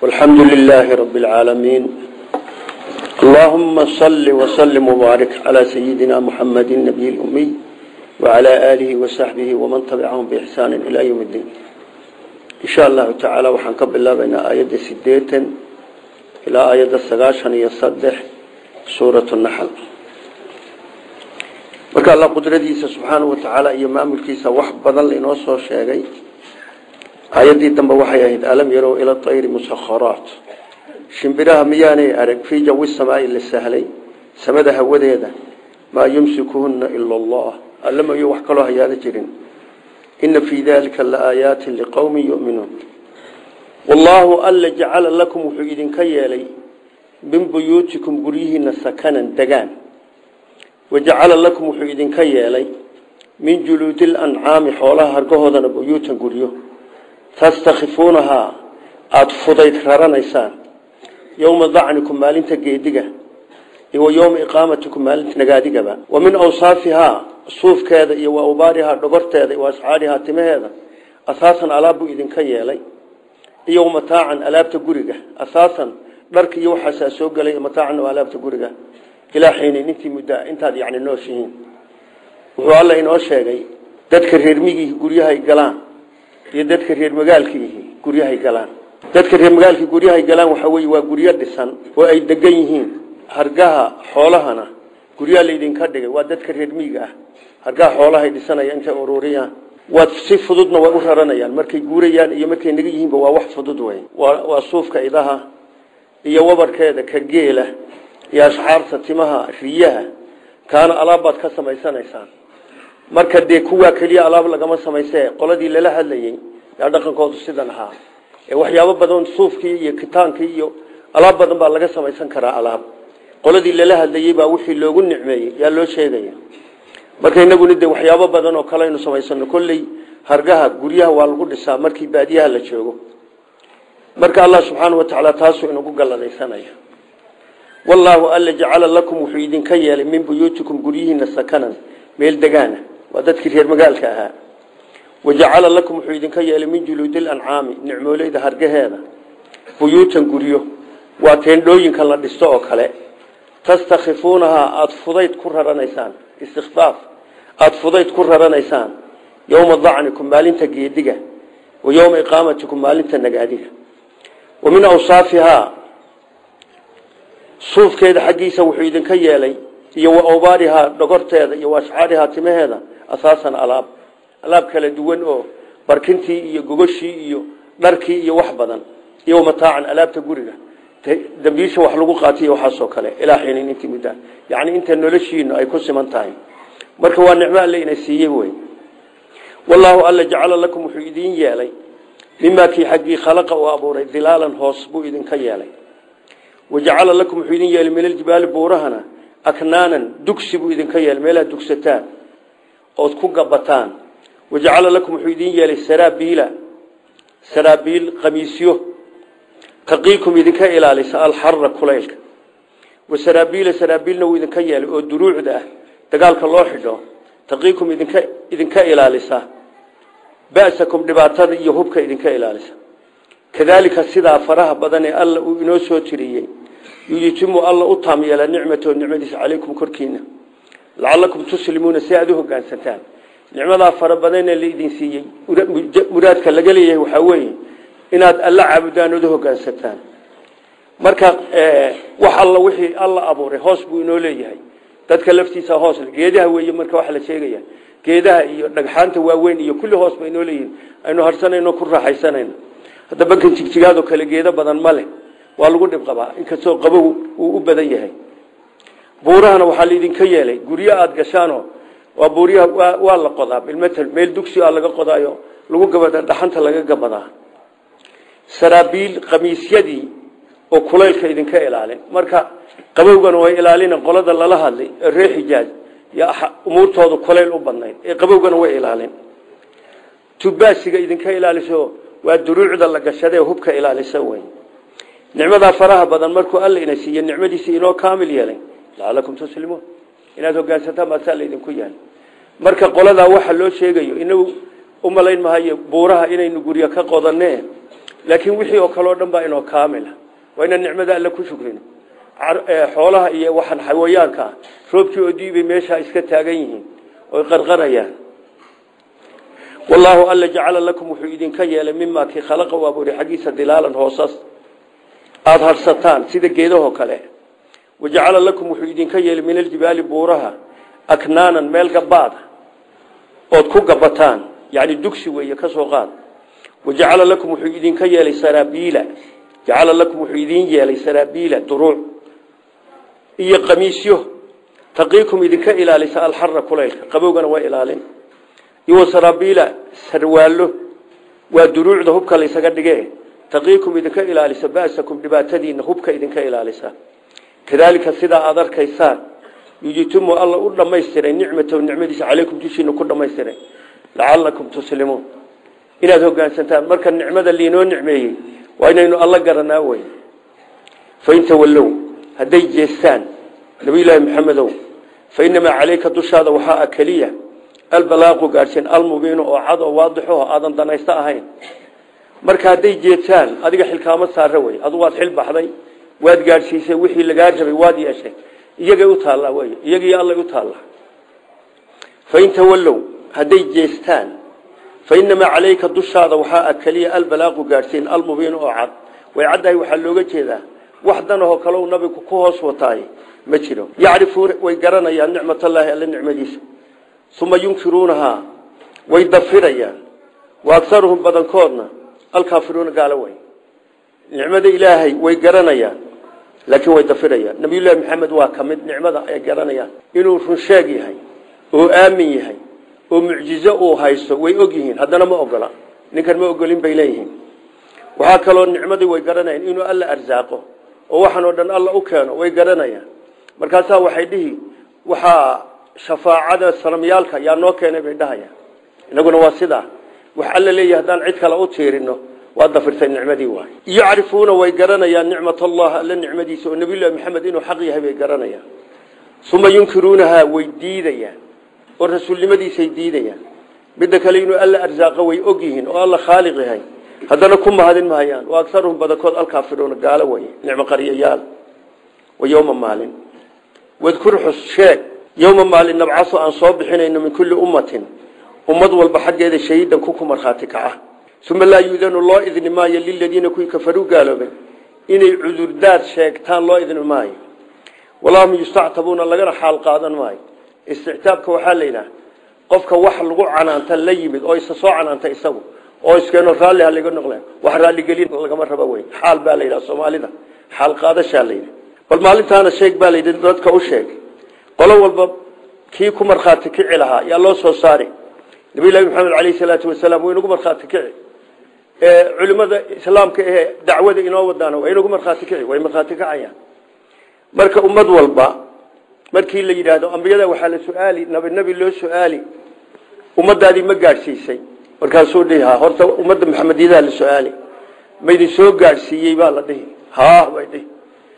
والحمد لله رب العالمين اللهم صل وسلم وبارك على سيدنا محمد النبي الأمي وعلى آله وصحبه ومن تبعهم بإحسان إلى يوم الدين إن شاء الله تعالى وحنكب الله بين آيات سديتا إلى آيات السقاشن يصدح سورة النحل marka alla qudradiisa subxaanahu watacaala iyo maamulkiisa wax badan lainoo soo sheegay aayadii dambe waxay ahayd alam yarow ila ayri musakharaat shimbiraha miyaanay arag fii jawi samaai la sahlay samada hawadeeda maa yumsikuhuna ila allah allamayo wax kaloo hayaala jirin ina fii dalika laaayaatin liqowmin yuminuun wallaahu alla jacala lakum wuxuu idinka yeelay min buyuutikum guryihiina sakanan degaan wajacala lakum wuxuu idinka yeelay min juluudi lancaami xoolaha hargahoodana buyuutan guryo tastakhifuunahaa aada fudayd raranaysaan yowma dacnikum maalinta geediga wa yowma iqaamatikum maalinta nagaadigaba wa min awsaafihaa suufkeeda iyo wa awbaarihaa dhogorteeda wa asxaarihaa timaheeda asaasan alaab buu idinka yeelay iyo mataacan alaabta guriga asaasan dharka iyo waxaasaa soo gelay mataacan oo alaabta guriga ilaa xiinin intii muddaa intaad yani nooshihiin wuxuu alla inoo sheegay dadka reer migii guryahay galaan iyo dadka reer magaalkiihi guryahay galaan dadka reer magaalkii guryahay galaan waxa weye waa guryo dhisan oo ay degan yihiin hargaha xoolahana guryaha laydinka dhigay waa dadka reer miiga ah hargaha xoolahay dhisanaya intay ururiyaan waad si fududna way u raranayaan markay guurayaan iyo markay naga yihiinba waa wax fudud wey waa suufka idaha iyo wabarkeeda ka geela iyo ashxaarta timaha riyaha kaana alaab baad ka samaysanaysaan marka dee kuwaa keliya alaab lagama samayse qoladii lala hadlayey yaa dhaqankoodu sidan ahaa ee waxyaabo badan suufkii iyo kitaankii iyo alaab badan baa laga samaysan karaa alaab qoladii lala hadlayey baa wixii loogu nicmeeyey yaa loo sheegaya marka inaguna dee waxyaabo badan oo kale aynu samaysano kolley hargaha guryaha waa lagu dhisaa markii baadiyaha la joogo marka allah subxaana watacaala taasuu inagu galladaysanaya wallaahu alla jacala lakum wuxuu idinka yeelay min buyuutikum guryihiina sakanan meel degaana waa dadkii reer magaalka ahaa wajacala lakum wuxuu idinka yeelay min juluudi lancaami nicmooleyda hargaheeda buyuutan guryo waa teendhooyinka la dhisto oo kale tastakhifuunahaa aada fudayd ku raranaysaan istikfaaf aada fudayd ku raranaysaan yowma dacnikum maalinta geediga wa yowma iqaamatikum maalinta nagaadiga wa min awsaafihaa suufkeeda xaggiisa wuxuu idinka yeelay iyo wa awbaarihaa dhogorteeda iyo waashcaarihaa timaheeda asaasan alaab alaab kala duwan oo barkintii iyo gogoshii iyo dharkii iyo wax badan iyo mataacan alaabta guriga dambiisha wax lagu qaatiy waxaasoo kale ilaa xiinin intii muddaa yacni inta noloshiinu ay ku siman tahay marka waa nicmo alle ina siiyey wey wallaahu alla jacala lakum wuxuu idin yeelay mimaa kii xaggii khalaqa uu abuuray dilaalan hoos buu idinka yeelay wajacala lakum wuxuu idin yeelay min aljibaali buurahana aknaanan dugsi buu idinka yeelay meelaad dugsataan ood ku gabataan wajacala lakum wuxuu idin yeelay saraabiila saraabiil qamiisyo taqiikum idinka ilaalisa alxarra kulaylka wasaraabiila saraabiilna wuu idinka yeelay oo duruucda ah dagaalka loo xidho taqiikum idinka idinka ilaalisa ba'sakum dhibaatada iyo hubka idinka ilaalisa kadaalika sidaa faraha badan ee alla uu inoo soo tiriyey yuyitimu alla u taam yeela nicmatahu nicmadiisa calaykum korkiina lacalakum tuslimuuna si aada u hogaansantaan nicmadaa fara badanee laidin siiyey muraadka laga leeyahay waxaa weeye inaad alla caabudaan ood u hogaansataan marka wax alla wixii alla abuuray hoos buu inoo leeyahay dadka laftiisa hoos geedaha weeye marka waxa la sheegaya geedaha iyo dhagxaanta waaweyn iyo kulli hoos ba inoo leeyihin aynu harsanayno ku raaxaysanayno hadda bankan jigjigaadoo kale geedo badan ma leh waa lagu dhib qabaa inkastoo qabow uu u badan yahay buurahana waxaa laidinka yeelay guryo aada gashaanoo waa buuryaha waa la qodaa bilmatal meel dugsi a laga qodaayo lagu gabada dhaxanta laga gabadaa saraabiil qamiisyadii oo kulaylka idinka ilaalin marka qabowgana way ilaalina qolada lala hadlay ee reer xijaaj iyo umuurtooda kulayl u badnayd ee qabowgana way ilaalin tubaasiga idinka ilaaliso waa duruucda la gashada ee hubka ilaalisa wey nicmadaa faraha badan markuu alla ina siiye nicmadiisi inoo kaamil yeelay lacalakum tuslimuun inaad hogaansataan baasaa laydinku yahay marka qoladaa waxa loo sheegayo inagu umalayn mahayo buuraha inaynu guryo ka qodanee laakiin wixii oo kale oo dhan baa inoo kaamila waa inaan nicmada alle ku shukrino xoolaha iyo waxaan xawayaanka ah roobkii oo diibay meeshaa iska taagan yihiin oy qarqarayaan wallaahu alla jacala lakum wuxuu idinka yeelay mimaa kii khalaqa u abuuray xaggiisa dilaalan hoosas aada harsataan sida geedahoo kale wajacala lakum wuxuu idinka yeelay min aljibaali buuraha aknaanan meel gabaada ood ku gabataan yani dugsi weeye ka soo qaad wajacala lakum wuxuu idinka yeelay saraabiila jacala lakum wuxuu idin yeelay saraabiila duruuc iyo qamiisyo taqiikum idinka ilaalisa alxara kulaylka qabowgana waa ilaalin iyo saraabiila sarwaallo waa duruucda hubka laysaga dhige taqiikum idinka ilaalisa ba'sakum dhibaatadiina hubka idinka ilaalisa kadaalika sidaa aada arkaysaan yujitumu alla u dhamaystiray nicmatahu nicmadiisa calaykum dushiina ku dhamaystiray lacalakum tuslimuun inaad hogaansantaan marka nicmada liinoo nicmeeyey waa inaynu alla garanaa wey fain tawallow hadday jeestaan nabiyulaahi maxamedow fa inamaa calayka dushaada waxaa a keliya albalaaqu gaadhsiin almubiinu oo cad oo waadixo aadan danaysto ahayn marka hadday jeestaan adiga xilkaamo saare wey adu waad xil baxday waad gaadhsiisay wixii lagaa rabay waad yeeshay iyagay u taallaa wey iyagii allay u taallaa fain tawallow hadday jeestaan fa inamaa calayka dushaada waxaa a keliya albalaaqu gaadhsiin almubiinu oo cad way caddahay waxaa looga jeedaa wax danahoo kale u nabigu ku hoos wataay ma jiro yacrifuuna way garanayaan nicmatallaahi alla nicmadiisa uma yunkiruunahaa way dafirayaan wa agaruhum badankoodna alkaafiruuna gaalo wey nicmada ilaahay way garanayaan laakiin way dafirayaan nabiyullaahi maxamed waa ka mid nicmada ay garanayaan inuu runsheeg yahay oo aamin yahay oo mucjizo uu haysto way og yihiin haddana ma ogola ninkan ma ogolin bay leeyihiin waxaa kaloo nicmadii way garanayaan inuu alla arsaaqo oo waxaan oo dhan alla u keeno way garanayaan markaasaa waxay dhihi waxaa shafaacada sanamyaalka yaa noo keenay bay dhahayaan inaguna waa sidaa wax alla leeyahay haddaan cid kale u tiirino waa dafirtay nicmadii waay yacrifuuna way garanayaan nicmat allah alla nicmadiisa oo nabiyullahi maxamed inuu xaq yahay bay garanayaan uma yunkiruunahaa way diidayaan oo rasuulnimadiisay diidayaan midda kale inuu alla arsaaqo way og yihiin oo alla khaaliq yahay haddana ku mahadin mahayaan wa agaruhum badankood alkaafiruuna gaalo way nicmo qaryayaal wa yowma maalin wadkur xus sheeg yowma maalin nabcaso aan soo bixinayno min kulli ummatin ummad walba xaggeeda shahiidan ku ku markhaati kaca uma laa yuudanu loo idni maayo liladiina kuwii kafaruu gaaloobay inay cudurdaad sheegtaan loo idni maayo walahum yustactabuuna lagana xaal qaadan maayo istictaabka waxaa la yidhaha qofka wax lagu canaanta la yimid oo isa soo canaanta isagu oo iskeeno raalli ha laga noqle wax raalligelin lagama raba wey xaal baa la yidhaha soomaalida xaal qaadashaa la yidhi bal maalintaana sheeg baa la yidhi dadka u sheeg qolo walba kii ku markhaati kici lahaa yaa loo soo saari nabiyullahi maxamed caleyhi salaatu wasalaam waa inagu markhaati kici culimada islaamka ee dacwada inoo wadaana waa inagu markhaati kici way markhaati kacayaan marka ummad walba markii la yidhaahdo ambiyada waxaa la su-aali nabi nebi loo su-aali ummadaadii ma gaadhsiisay markaasuu dhihi ha horta ummadda maxamediyadaha la su-aali maydin soo gaadhsiiyey baa la dhihi ha bay dhihi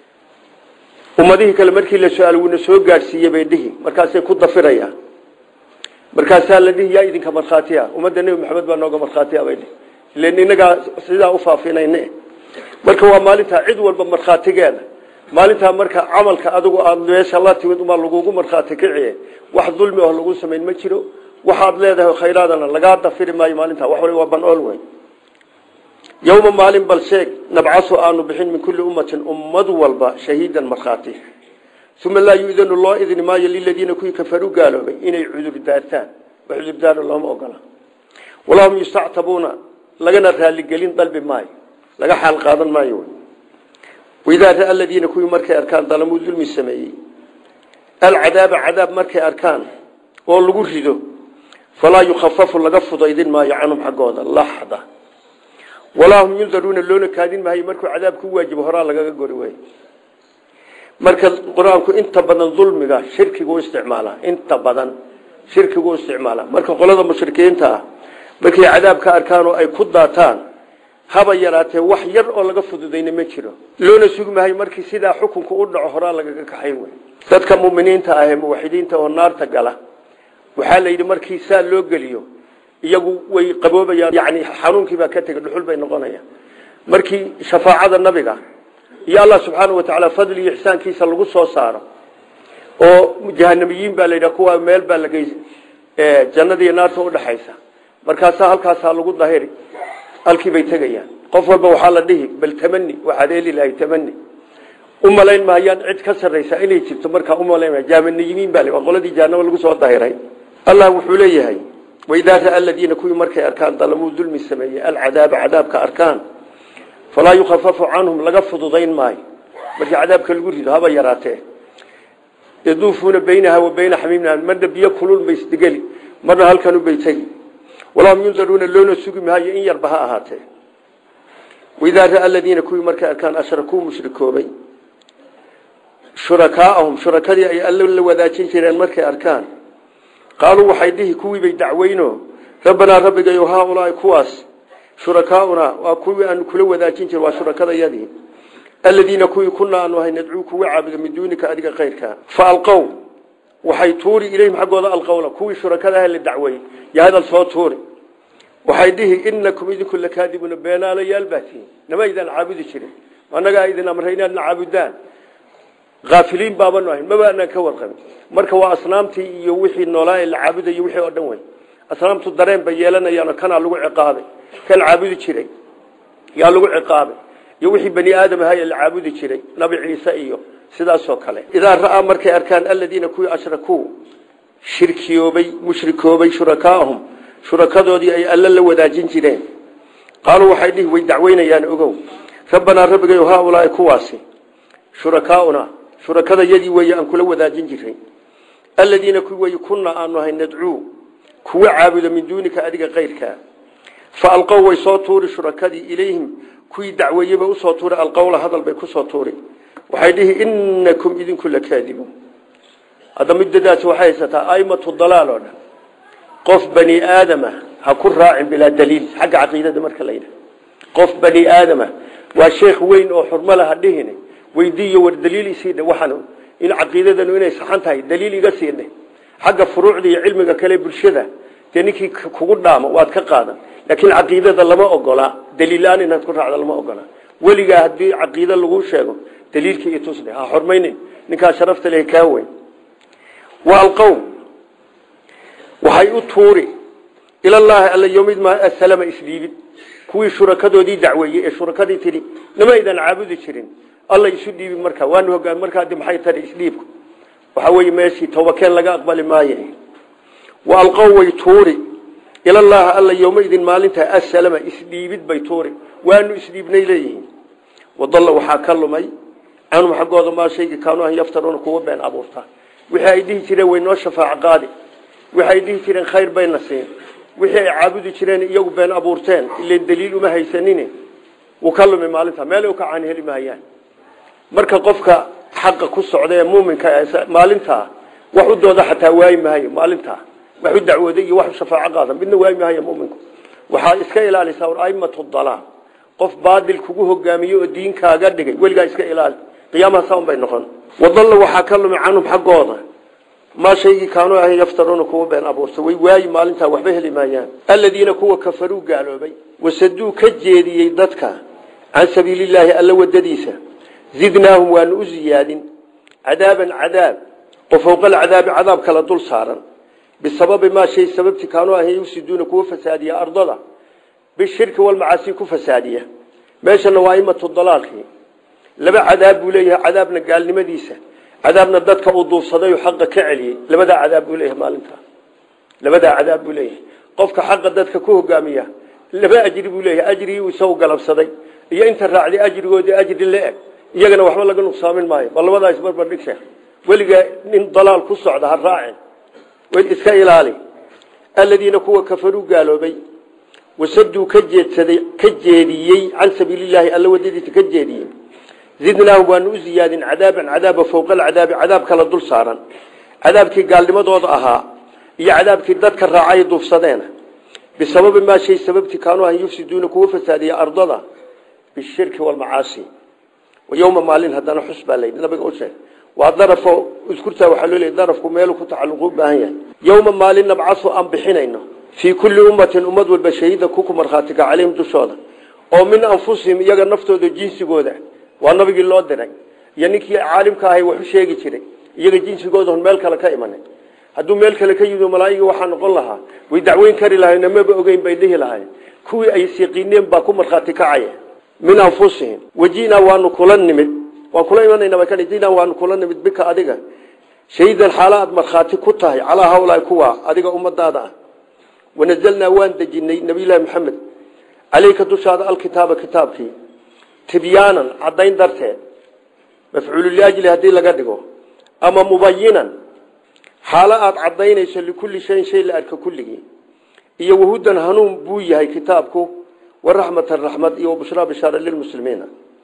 ummadihii kale markii la su-aal wuuna soo gaadhsiiyey bay dhihi markaasay ku dafirayaan markaasaa la dhihi yaa idinka markhaati ah ummadda nebi maxamed baa nooga markhaati ah bay dhihi ilan inagaa sidaa u faafinayne marka waa maalintaa cid walba markhaatigeeda maalintaa marka camalka adigu aada meesha la timid umaa lagugu markhaati kiciye wax dulmi oo lagu samayn ma jiro waxaad leedahay khayraadana lagaa dafiri maayo maalintaa wax waa ban-ool wey yowma maalin bal sheeg nabcasu aanu bixin min kulli ummatin ummad walba shahiidan markhaati uma laa yu-danu loo idni maayo liladiina kuwii kafaru gaaloobay inay cudur daartaan wax cudurdaaro looma ogola walahum yustactabuuna lagana raaligelin dalbi maayo laga xaal qaadan maayo waidaa raa aladiina kuwii markay arkaan dalamuu dulmi sameeyey alcadaaba cadaab markay arkaan oo lagu rido falaa yukhafafu laga fudaydin maayo canhum xaggooda laxda walaa hum yundaruuna loona kaadin maayo markuu cadaab ku waajibo horaa lagaga gori wey marka qur-aanku inta badan dulmiga shirkigu isticmaala inta badan shirkigu isticmaala marka qolada mushrikiinta ah markay cadaab ka arkaan oo ay ku daataan haba yaraatee wax yar oo laga fududayna ma jiro loona sugi maayo markii sidaa xukunku u dhaco horaa lagaga kaxayn wey dadka muminiinta ah ee muwaxidiinta oo naarta gala waxaa la yidhi markii saa loo geliyo iyagu way qaboobayaan yani xanuunkiibaa ka tegay dhuxul bay noqonayaan markii shafaacada nabiga iyo allah subxaana wa tacaala fadli iyo ixsaankiisa lagu soo saaro oo jahanamiyiin baa la yidhaha kuwa meel baa lagey jannada iyo naarta udhaxaysa markaasaa halkaasaa lagu dahiri halkii bay tegayaan qof walba waxaa la dhihi bal tamani waxaad heli lahay tamani u malayn mahayaan cid ka sarraysa inay jirto markaa umalayn maya jaamaniyiin baa waa qoladii jahanaba lagu soo dahiray allah wuxuu leeyahay waidaa ra'a aladiina kuwii markay arkaan dalamuu dulmi sameeyey alcadaaba cadaabka arkaan falaa yukhafafu canhum laga fududayn maayo markii cadaabka lagu rido haba yaraatee yaduufuuna baynaha wa bayna xamiimna marna biyo kulul bay isdegeli marna halkanu bay tegi walahum yundaruuna loona sugi maayo in yarba ha ahaatee waidaa ra'a aladiina kuwii markay arkaan ashrakuu mushrikoobay shurakaa'ahum shurakadii ay alla la wadaajin jireen markay arkaan qaaluu waxay dhihi kuwiibay dacweyno rabbanaa rabbigayo haaulaai kuwaas shurakaaunaa waa kuwii aanu kula wadaajin jir waa shurakadayadii aladiina kuwii kunaa aanu ahay nadcuu kuwa caabuda min duunika adiga kayrkaa fa alqow waxay tuuri ilayhim xaggooda alqowla kuwii shurakadaha la dacweeyey yo hadal soo tuuri waxay dhihi inakum idinku lakaadibuuna beenaalayaal baatiin nama idaan caabudi jirin annagaa idin amray inaadna caabudaan aafiliin baabanu ahayn maba anaan ka warqabin marka waa asnaamtii iyo wixii noolaa ee la caabudayo wixii oo dhan wey asnaamtu dareen bay yeelanayaano kanaa lagu ciqaabay kan caabudi jiray yaa lagu ciqaabay iyo wixii bani aadam ahaa ee la caabudi jiray nabi ciise iyo sidaasoo kale idaa ra'aa markay arkaan aladiina kuwii ashrakuu shirkiyoobay mushrikoobay shurakaahum shurakadoodii ay alla la wadaajin jireen qaaluu waxay dhihi way dacweynayaan ogow rabbanaa rabbigayo haaulaai kuwaasi shurakaauna shurakada yadii weeye aan kula wadaajin jiray aladiina kuwi wey kunaa aanu ahay nadcuu kuwa caabuda min duunika adiga kayrkaa fa alqow way soo tuuri shurakadii ilayhim kuwii dacweeyeba usoo tuuri alqowla hadal bay kusoo tuuri waxay dhihi inakum idinku lakaadibuun hadda muddadaasi waxay haysataa aimatu dalaal oo dhan qof bani aadama ha ku raacin bilaa daliil xagga caqiidada marka la yidhaha qof bani aadama waa sheekh weyn oo xurmo laha dhihine weydiiyo war daliil isiidhe waxaan in caqiidadanu inay saxan tahay daliil iga siidhe xagga furuucda iyo cilmiga kale bulshada dee ninkii kugu dhaamo waad ka qaadan laakiin caqiidada lama ogola daliilaan inaad ku raacdo lama ogola weligaa haddii caqiida lagu sheego daliilkii itusdhe ha xormaynin ninkaa sharafta leh kaa weyn wa alqowm waxay u tuuri ilallaahi alla yomid ma asalama isdhiibid kuwii shurakadoodii dacweeyey ee shurakadii tidhi nama aydan caabudi jirin alla isu dhiibi markaa waanu hogaan markaa de maxay tari isdhiibku waxa weeye meeshii tawbakeen laga aqbali maaye wa alqow way tuuri ilallaahi alla yowmaidin maalintaa asalama isdhiibid bay tuuri waanu isdhiibnay leeyihiin wadalla waxaa ka lumay canhum xaggooda maa shaygi kaanu an yaftaruuna kuwa been abuurtaa wixii ay dhihi jireen way noo shafaac qaadi wixi ay dhihi jireen khayr bayna siin wixii ay caabudi jireen iyagu been abuurteen ilan daliil uma haysanin wuu ka lumi maalinta meel u ka caani heli maayaan marka qofka xaqa ku socda ee muuminka maalintaa wax u dooda xataa waayi maayo maalintaa wax u dacwooday iyo wax u shafaaco qaada midna waayi maayo muminku waxaa iska ilaalisaa war aimatu dalaal qof baadil kugu hogaamiyo oo diinkaaga dhigay weligaa iska ilaali qiyaamaha saan bay noqon wadalla waxaa ka lumi canhum xaggooda maa shaygii kaanuu ahayn yaftaruuna kuwa been abuurta way waayi maalintaa waxba heli maayaan aladiina kuwa kafaruu gaaloobay wasaduu ka jeediyey dadka can sabiilillaahi alla wadadiisa zidnaahum waanu u ziyaadin cadaaban cadaab oo fowqa alcadaabi cadaab kala dul saaran bisababi maa shay sababti kaanuu ahayn yufsiduuna kuwa fasaadiya ardada bishirki walmacaasi ku fasaadiya meeshana waa imatu dalaalkii laba cadaab buu leeyahay cadaabna gaalnimadiisa cadaabna dadka uu duufsaday oo xaqa ka celiyey labadaa cadaab buu leeyahay maalintaa labadaa cadaab buu leeyahay qofka xaqa dadka ku hogaamiya laba ajri buu leeyahay ajrigii isagu galabsaday iyo inta raacday ajrigoodii ajri la-eg iyagana waxba laga nuqsaamin maayo bal labadaa isbarbar dhig sheekh weligaa nin dalaal ku socda ha raacin iska ilaali aladiina kuwa kafaruu gaaloobay wasaduu ka jeedsaday ka jeediyey can sabiilillaahi alla wadadiisa ka jeediyey zidnaahum waanu u ziyaadin cadaaban cadaaba fowqa alcadaabi cadaab kala dul saaran cadaabkii gaalnimadooda ahaa iyo cadaabkii dadka raacay duufsadeena bisababi maa shay sababti kaanuu ahan yufsiduuna kuwa fasaadiya ardada bishirki walmacaasi yowma maalin haddana xus baa layidhi nabiga u sheeg waa darafo iskurtaa waxaa loo leeyay darafku meelu ku tacalluqu u baahan yahay yowma maalin nabcasu aan bixinayno fii kulli ummatin ummad walba shahiida kuku markhaatiga calayhim dushooda oo min anfusihim iyaga naftooda jinsigooda waa nabigii loo diray iyo ninkii caalimka ahay wax u sheegi jiray iyaga jinsigooda on meel kale ka imanay hadduu meel kale ka yimid malaa'iga waxaa noqon lahaa way dacweyn kari lahayn maba ogeyn bay dhihi lahayn kuwii ay siqiineen baa ku markhaati kacaya min anfusihim wajinaa waanu kula nimid waan kula imanayna bay ka jinaa waanu kula nimid bika adiga shahiidan xaala aad markhaati ku tahay calaa hawlaai kuwa adiga ummadaada ah wanazalnaa waan dejinay nabiyullaahi maxamed caleyka dushaada alkitaaba kitaabkii tibyaanan caddayn darteed mafcuulu liajli haddii laga dhigo ama mubayinan xaalo aada caddaynayso likulli shayin shay la arka kulligii iyo wahudan hanuun buu yahay kitaabku waraxmatan raxmad iyo wabushraa bishaara lilmuslimiina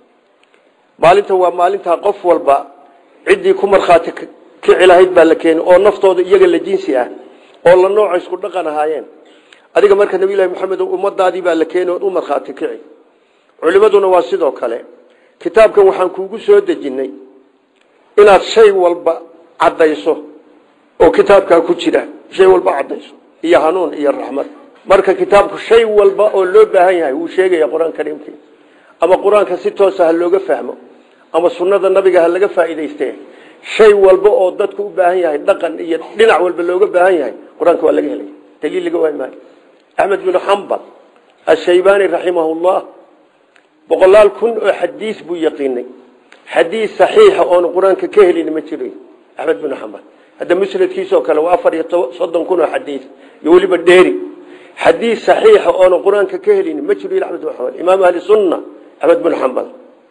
maalinta waa maalintaa qof walba ciddii ku markhaati kici lahayd baa la keeni oo naftooda iyaga la jinsi ah oo la nooca isku dhaqan ahaayeen adiga marka nabiylahi maxamed ummadaadii baa la keeni ood u markhaati kici culimaduna waa sidoo kale kitaabkan waxaan kuugu soo dejinay inaad shay walba caddayso oo kitaabkaa ku jira shay walba caddayso iyo hanuun iyo raxmad marka kitaabku shay walba oo loo baahan yahay wuu sheegaya qur-aan kariimkii ama qur-aanka si toosa ha looga fahmo ama sunnada nabiga ha laga faa'iidayste shay walba oo dadku u baahan yahay dhaqan iyo dhinac walba looga baahan yahay qur-aanka waa laga helaya daliil laga waay maayo axmed binu xambal ashaybaani raximahullah boqolaal kun oo xadiis buu yaqiinay xadiis saxiixa oonu qur-aanka ka helin ma jiro axmed binu xambal hadda musnadkiisoo kale waa afar iyo soddon kun oo xadiis iyo weliba dheeri xadiis saxiixa oonu qur-aanka ka helin ma jiro axmed bin xambal imaam ahli sunna axmed bin xambal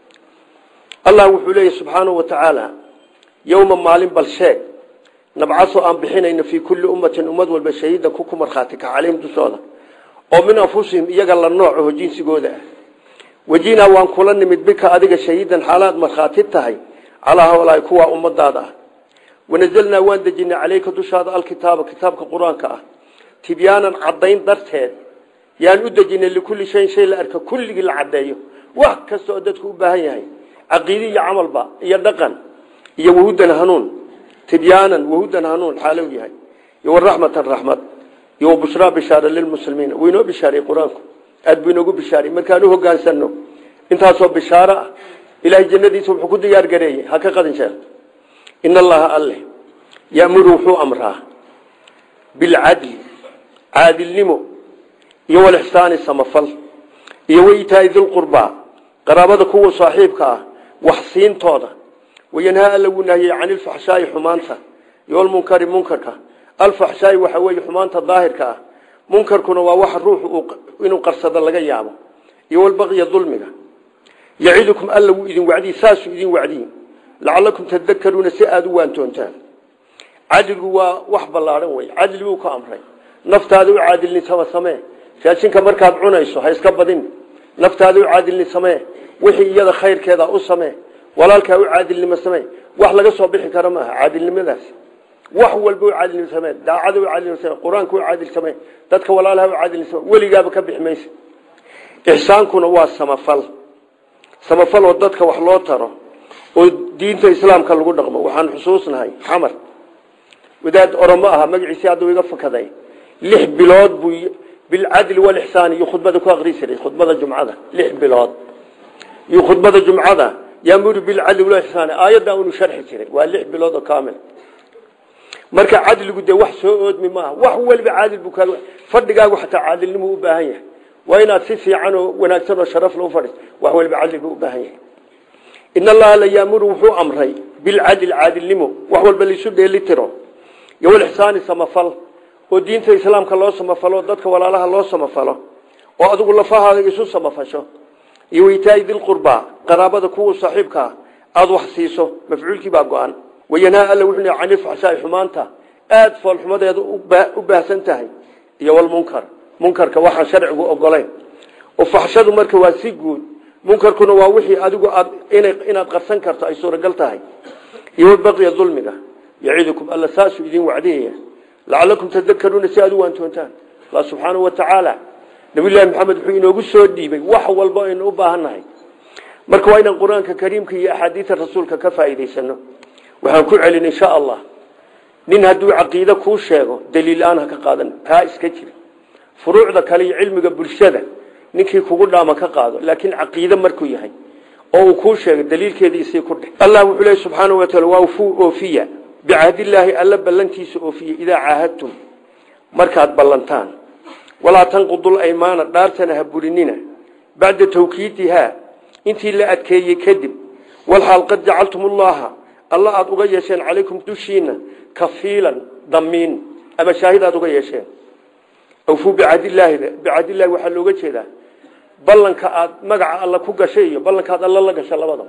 allah wuxuu leeyahy subxaanahu wa tacaala yowma maalin bal sheeg nabcaso aan bixinayno fii kulli ummatin ummad walba shahiidan ku ku markhaati ka calayhim dushooda oo min anfusihim iyaga la noocaho jinsigooda ah wejinaa waan kula nimid bika adiga shahiidan xaalaad markhaati tahay calaa hawlaai kuwaa ummadaada ah wanazalnaa waan dejinay caleyka dushaada alkitaaba kitaabka qur-aanka ah tibyaanan caddayn darteed yaan u dejinay likulli shayin shay la arka kulligii la caddeeyo wax kasta oo dadku u baahan yahay caqiide iyo camalba iyo dhaqan iyo wahudan hanuun tibyaanan wahudan hanuun xaalow yahay iyo waraxmatan raxmad iyo wabushraa bishaara lilmuslimiina wuu inoo bishaariyey qur-aanku aada buu inoogu bishaariyey markaan u hogaansano intaasoo bishaaro ah ilaahay jannadiisa wuxuu ku diyaar gareeyey ha ka qadin sheekh in allaha alle yamuru wuxuu amraa bilcadli caadilnimo iyo walixsaani samafal iyo waitaai dilqurbaa qaraabada kuwa saaxiibka ah wax siintooda wayanhaa alla wuu nahiyey cani ilfaxshaai xumaanta iyo almunkari munkarka alfaxshaai waxa weeye xumaanta daahirka ah munkarkuna waa waxa ruuxu inuu qarsado laga yaabo iyo walbaqiya dulmiga yacidukum alla wuu idin wacdiy saasuu idin wacdiy lacalakum tadakaruuna si aada u waantoontaan cadligu waa wax ballaadhan wey cadli buu ka amray naftaada u caadilnitama samee raashinka markaad cunayso ha iska badin naftaada u caadilni samee wixii iyada khayrkeeda u samee walaalkaa u caadilnimo samee wax laga soo bixi kara maaha caadilnimadaasi wax walba u caadilnimo samee daacada u caadilnimo samee qur-aanka u caadil samee dadka walaalaha u caadilni samee weligaaba ka bixi maysa ixsaankuna waa samafal samafal oo dadka wax loo taro oo diinta islaamka lagu dhaqmo waxaan xusuusnahay xamar wadaad oromo aha magaciisii hadda iga fakaday lix bilood buu bilcadli walixsaan iyo khudbada ku aqri jiray khudbada jumcada lix bilood iyo khudbada jumcada yaamuru bilcadli walixsaan aayadda unu sharxi jiray waa lix bilood oo kaamil marka cadligu dee wax soo oodmi maaha wax waliba caadil buu kaaga fadhigaagu xataa caadilnimo u baahan yahay waa inaad si fiican oo wanaagsan oo sharaf loo fadhiis wax waliba cadli buu u baahan yahay in allaha la yaamuru wuxuu amray bilcadli caadilnimo wax walba laisu dheelitiro iyo walixsaani samafal oo diinta islaamka loo samafalo dadka walaalaha loo samafalo oo adigu lafahaada isu samafasho iyo weytaai dilqurbaa qaraabada kuwa saaxiibkaa aada wax siiso mafcuulkii baa go-an wayanhaa alla wuxuu leeyahay cani ilfaxshaai xumaanta aada foolxumadeeda u baahsan tahay iyo walmunkar munkarka waxaan sharcigu ogolayn oo faxshadu marka waa si guud munkarkuna waa wixii adigu aad inaad qarsan karto ay suuragal tahay iyo walbaqiya dulmiga yacidukum alla saasuu idin wacdiyaya lacalakum tadakaruuna si aad u waantoontaan allah subxaanahu wa tacaala nabiyullaahi maxamed wuxuu inoogu soo dhiibay wax walba aynu u baahannahay marka waa inaan qur-aanka kariimka iyo axaadiida rasuulka ka faa'iidaysano waxaan ku celin insha allah nin hadduu caqiide kuu sheego daliil aan ha ka qaadan kaa iska jira furuucda kale iyo cilmiga bulshada ninkii kugu dhaama ka qaado laakiin caqiide markuu yahay oo uu kuu sheegay daliilkeedii isii ku dheh allah wuxuu leeyahy subxaanahu wa taala waa ufuu oofiya bicahdillaahi alla ballantiisa oofiya idaa caahadtum markaad ballantaan walaa tanqudul aymaana dhaartana ha burinina bacda tawkiidihaa intii la adkeeyey kadib walxaal qad jacaltum ullaha alla aada uga yeesheen calaykum dushiina kafiilan damiin ama shaahid aada uga yeesheen awfuu bicahdillahi bicahdillahi waxaa looga jeedaa ballanka aad magaca alla ku gashay iyo ballankaad alla la gashay labadaba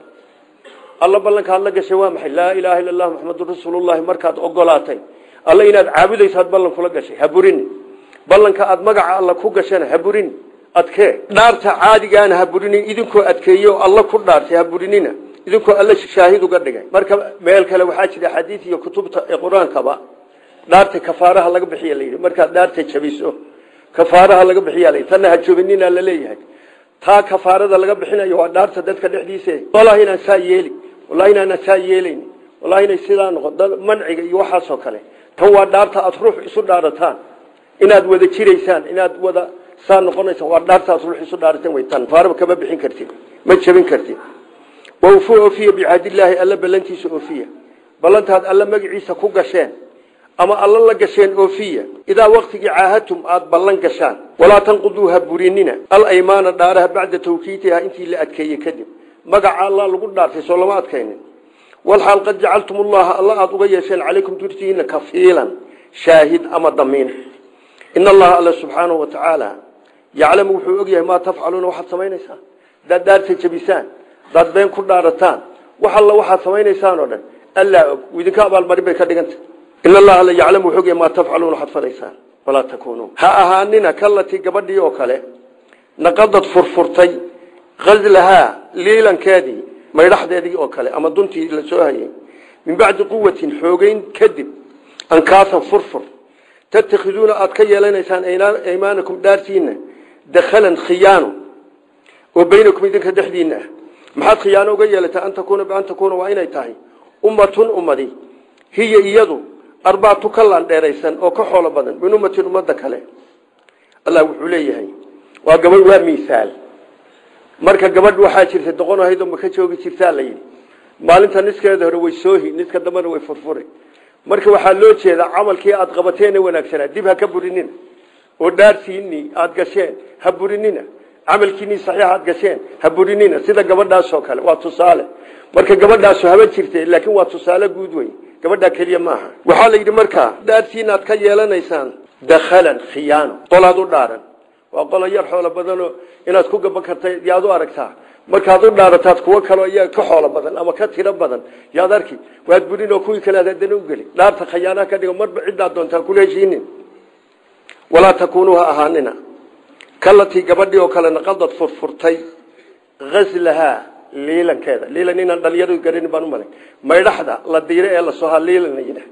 alla ballankaad la gashay waa maxay laa ilaaha illa allah muxamadun rasuulullahi markaad ogolaatay alla inaad caabudaysaad ballan kula gashay ha burini ballanka aad magaca alla ku gashana ha burini adkee dhaarta caadigaana ha burinin idinkoo adkeeye oo alla ku dhaartay ha burinina idinkoo alla shaahid uga dhigay marka meel kale waxaa jira xadiid iyo kutubta ee qur-aankaba dhaarta kafaaraha laga bixiya layidhi markaad dhaarta jabiso kafaaraha laga bixiya layidhi tanna ha jobinina la leeyahay taa kafaarada laga bixinayo waa dhaarta dadka dhexdiisa wallahi inaan saa yeeli wallahi inaan saa yeelayn wallahi inay sidaa noqon manciga iyo waxaasoo kale tan waa dhaarta aad ruux isu dhaarataan inaad wada jiraysaan inaad wada saa noqonaysaan waa dhaarta aad ruux isu dhaarataan way tan kafaaraba kama bixin kartid ma jabin kartid wawfu oofiya bicahdillahi alla ballantiisa oofiya ballantaad alla magaciisa ku gasheen ama alla la gasheen oofiya idaa waktigii caahadtum aada ballan gashaan walaa tanquduu ha burinina alaymaana dhaaraha bacda tawkiitiha intii la adkeeyey kadib magaca alla lagu dhaartay soo lama adkaynin walxaal qad jacaltum ullaha alla aada uga yeesheen calaykum durtihiina kafiilan shaahid ama damiin in allaha alla subxaanahu wa tacaala yaclamu wuxuu ogyahay maa tafcaluuna waxaad samaynaysaa hadaad dhaarta jabisaan hadaad been ku dhaarataan wax alla waxaad samaynaysaan oo dhan allaa og idinka abaalmarin bay ka dhiganta in allaha la yaclamu wuxuu ogyahay maa tafcaluuna waxaad falaysaan walaa takuunuu ha ahaanina kalatii gabadhii oo kale naqadad furfurtay gazlahaa liilankeedii maydhaxdeedii oo kale ama duntii la soo hayay min bacdi quwatin xoogeyn kadib ankaasan furfur tattakhiduuna aada ka yeelanaysaan aymaanakum dhaartiina dakhalan khiyaano oo baynakum idinka dhexdiina ah maxaad khiyaano uga yeelataa an takuuna bian takuuna waa inay tahay ummatun ummadi hiya iyadu arbaatu ka laandheeraysan oo ka xoolo badan min ummatin ummadda kale allah wuxuu leeyahay waa gabadh waa miisaal marka gabadh waxaa jirtay doqon ahayd oo maka joogi jirtaa la yidhi maalinta niskeeda hore way soohi niska dambena way furfuri marka waxaa loo jeedaa camalkii aada qabateena wanaagsanaa dib ha ka burinina oo dhaartiinii aada gasheen ha burinina camalkiinii saxiix aad gasheen ha burinina sida gabadhaasoo kale waa tusaale marka gabadhaasu haba jirte laakiin waa tusaale guud wey gabadhaa keliya maaha waxaa la yidhi markaa dhaartiina aad ka yeelanaysaan dakhalan khiyaano qolaad u dhaaran waa qolo yar xoolo badanoo inaad ku gaban karta yaad u aragtaa markaad u dhaarataad kuwo kaleo iyaga ka xoolo badan ama ka tiro badan yaad arki waad burin oo kuwii kale adana ugeli dhaarta khayaanaha ka dhigo marba ciddaad doontaa kula heshiinin walaa takuunuu ha ahaanina kalatii gabadhii oo kale naqadad furfurtay gazlahaa liilankeeda liilan inaan dhalinyaradu garan baan umalay maydhaxda la diire ee lasoo ha liilan yidhah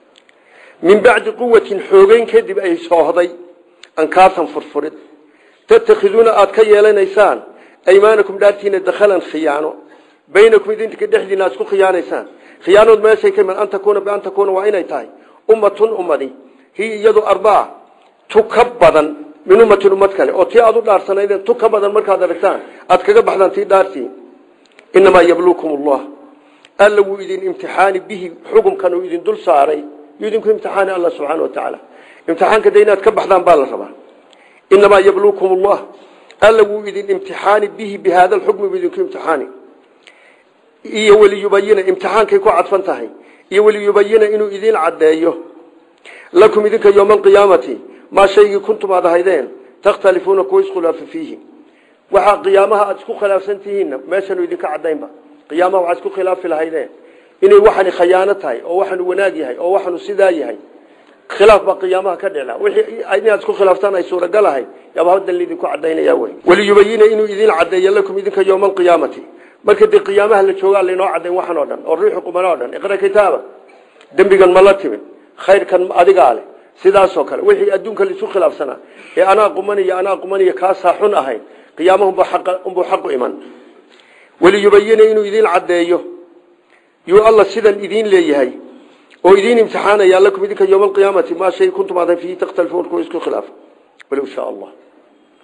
min bacdi quwatin xoogeyn kadib ay soohday ankaasan furfurid tattakhiduuna aada ka yeelanaysaan aymaanakum dhaartiina dakhalan khiyaano baynakum idinka dhexdiina aad isku khiyaanaysaan khiyaanood meeshay ka iman an takuuna bian takuuna waa inay tahay ummatun ummadi hi iyadu arbaa tu ka badan min ummatin ummad kale oo tii aada u dhaarsanaydeen tu ka badan markaad aragtaan aad kaga baxdaan tii dhaartii inamaa yabluukum allah alla wuu idin imtixaani bihi xukumkan uu idin dul saaray yuu idinku imtixaani alla subxaana wa tacaala imtixaanka de inaad ka baxdaan baa la rabaa inamaa yabluukum allah alla wuu idin imtixaani bihi bi hada lxukmi buu idinku imtixaani iyo waliyubayina imtixaankay ku cadfan tahay iyo waliyubayina inuu idin caddeeyo lakum idinka yowma alqiyaamati maa shaygii kuntum aad ahaydeen takhtalifuuna kuwa iskhilaafa fiihi waxaa qiyaamaha aada isku khilaafsan tihiinna meeshanu idinka cadaynba qiyaamaha waxaad isku khilaafi lahaydeen inay waxani khayaano tahay oo waxanu wanaag yahay oo waxanu sidaa yahay khilaaf baa qiyaamaha ka dhicla wixii inaad isku khilaaftaan ay suuragal ahay yaaba haddan lidinku cadaynaya wey waliyubayina inuu idin cadeeyo lakum idinka yowma alqiyaamati marka dee qiyaamaha la joogaa laynoo cadayn waxan oo dhan oo riixu quman oo dhan iqra kitaaba dembigan ma la timin khayrkan adigaa leh sidaasoo kale wixii adduunka laisu khilaafsanaa ee anaa qumaniyo anaa qumaniyo kaasaa xun ahayn qiyaamahunbuu xaqu iman waliyubayina inuu idin cadeeyo yuu alla sidan idin leeyahay oo idin imtixaanaya lakum idinka yowma alqiyaamati maa shay kuntum aadan fiihi takhtalifuun kuwa isku khilaaf walow shaa allah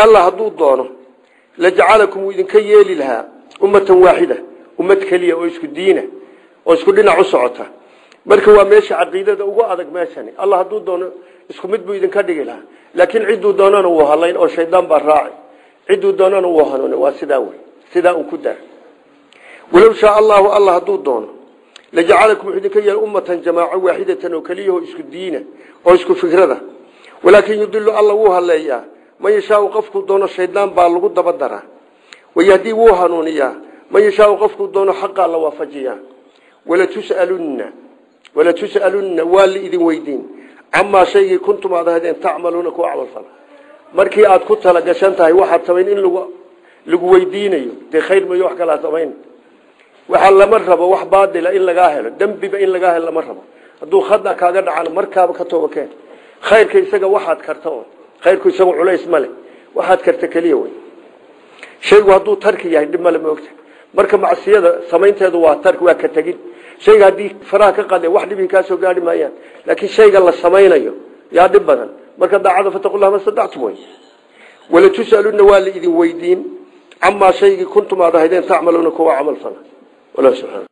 allah hadduu doono lajacalakum wuu idinka yeeli lahaa ummatan waaxida ummad keliya oo isku diina oo isku dhinac u socota marka waa meesha caqiidada ugu adag meeshani allah hadduu doono isku mid buu idinka dhigi lahaa laakiin cidduu doonana wuu halayn oo shaydaan baa raaci cidduu doonana wuu hanuuni waa sidaa wey sidaa un ku daa walow shaa allahu allah hadduu doono lajacalakum wuxuu idinka yeeli ummatan jamaaco waaxidatan oo keliyaho isku diina oo isku fikrada walaakin yudilu alla wuu haleeyaa man yashaau qofkuu doono shaydaan baa lagu daba daraa wayahdii wuu hanuuniyaa man yashaau qofkuu doono xaqaa la waafajiyaa walatus'alunna walatus'alunna waa liidin weydiin camaa shaygii kuntum aad ahaydeen tacmaluuna kuwa camal fala markii aad ku tala gashan tahay waxaad samayn in lagu lagu weydiinayo dee khayr mayo wax kalaa samayn waxaa lama rabo wax baadila in lagaa helo dembiba in lagaa helo lama rabo hadduu khada kaaga dhacana markaaba ka tooba keen khayrka isaga waxaad karta oo khayrku isagu culays ma leh waxaad karta keliya wey shaygu hadduu tarki yahay dhib male maogta marka macsiyada samaynteedu waa tarki waa ka tegin shayga haddii faraha ka qade wax dhibii kaasoo gaari maayaan laakiin shayga la samaynayo yaa dhib badan marka daacada fataqulaha masadactum wey walatus'aluna waa la idin weydiin camaa shaygii kuntum aad ahaydeen tacmaluuna kuwa camal fala wallah subxana